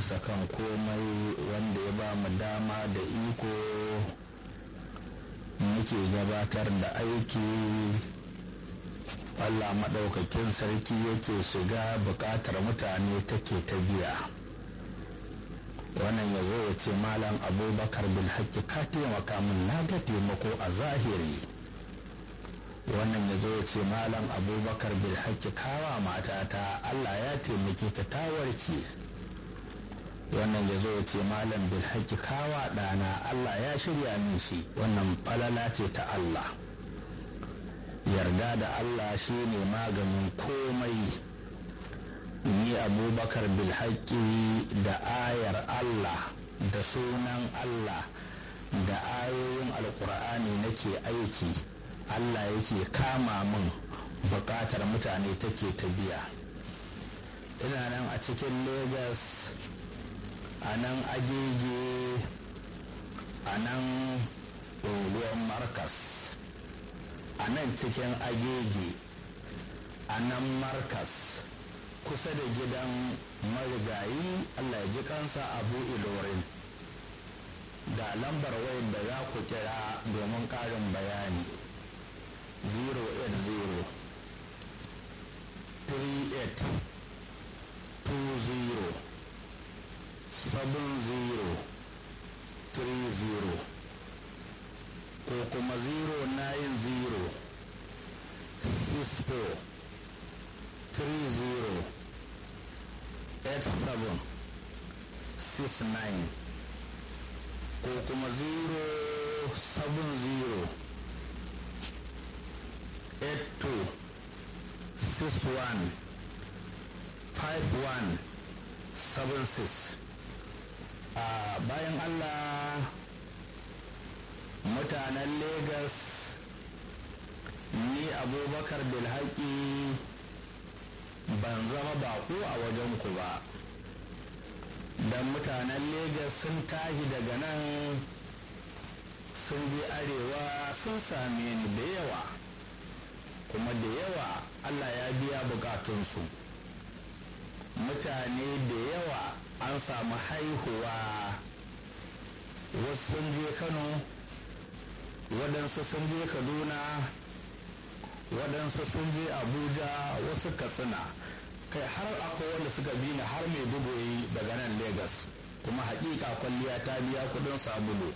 bisa kan komai wanda ya ba mu dama da iko muke gabatar da aiki Allah maɗaukakin sarki yake shiga buƙatar mutane take ta biya wannan ya zo ya ce malam abubakar bin haƙƙi ka taimaka min na ga taimako a zahiri wannan ya zo ya ce malam abubakar bin haƙƙi kawa matata Allah ya taimake ta ta warke wannan ya zo ya ce malam bin haƙƙi kawa ɗana Allah ya shirya min shi wannan falala ce ta Allah yarda da Allah shi ne maganin komai ni abubakar bilhaƙi da ayar Allah da sunan Allah da ayoyin alkur'ani nake aiki Allah yake kama min buƙatar mutane take ta biya ina nan a cikin Legas a nan agege a nan unguwar markas a nan cikin agege a nan markas kusa da gidan marigayi allah ya ji kansa abu ilorin da lambar wayan da za ku kira domin ƙarin bayani 080 38 20 70 30 ko kuma 090 64 30 87 69 ko kuma 070 82 61 51 76 a bayan allah mutanen Legas ni abubakar bilhaki ban zama baƙo a wajen ku ba don mutanen Legas sun tashi daga nan sun je arewa sun same ni da yawa kuma da yawa allah ya biya bukatunsu mutane da yawa an samu haihuwa wasu sun je kano waɗansu sun je kaduna waɗansu sun je abuja wasu katsina kai har akwai wanda suka bi ni har mai bugoyi daga nan Legas kuma hakika kwalliya ta biya kudin sabulu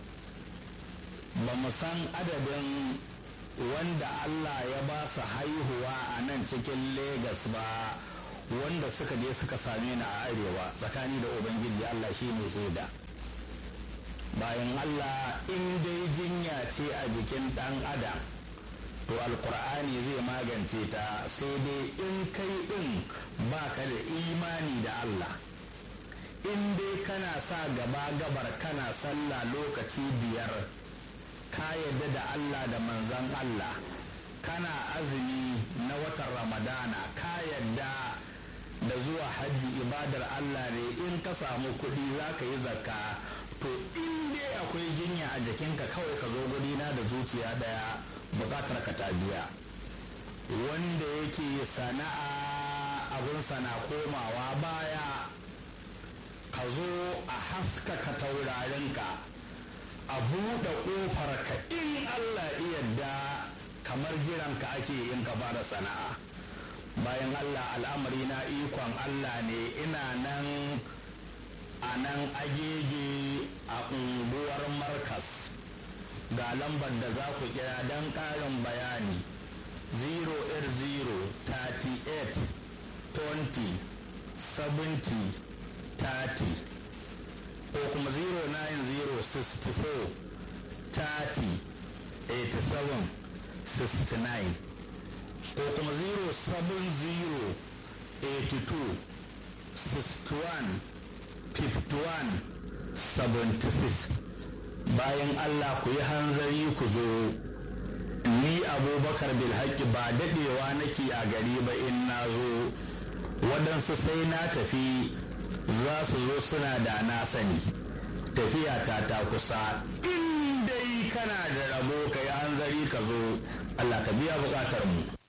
ba mu san adadin wanda allah ya ba su haihuwa a nan cikin Legas ba wanda suka je suka same ni a arewa tsakani da ubangiji allah shi ne shaida bayan Allah in dai jinya ce a jikin ɗan adam to alkur'ani zai magance ta sai dai in kai ɗin baka da imani da Allah in dai kana sa gaba gabar kana sallah lokaci biyar ka yadda da Allah da manzan Allah kana azumi na watan ramadana ka yadda da zuwa hajji ibadar Allah ne in ka samu kuɗi za ka yi zakka to in dai akwai jinya a jikinka kawai ka zo na da zuciya daya bukatar ka ta biya wanda yake sana'a abin sana komawa baya ka zo a haskaka taurarinka a buɗe ƙofar ka in allah yadda kamar jiranka ake yin ka fara sana'a bayan allah al'amari na ikon allah ne ina nan a nan agege a unguwar markas ga lambar da za ku kira don ƙarin bayani 08038 20 70 30 ko kuma 09064 30 87 69 ko kuma 070 82 61 51-76 bayan Allah ku yi hanzari ku zo ni abubakar bilhaki ba daɗewa nake a gari ba in na zo waɗansu sai na tafi za su zo suna da na sani tafiya ta ta kusa in dai kana da rabo ka yi hanzari ka zo Allah ka biya buƙatar mu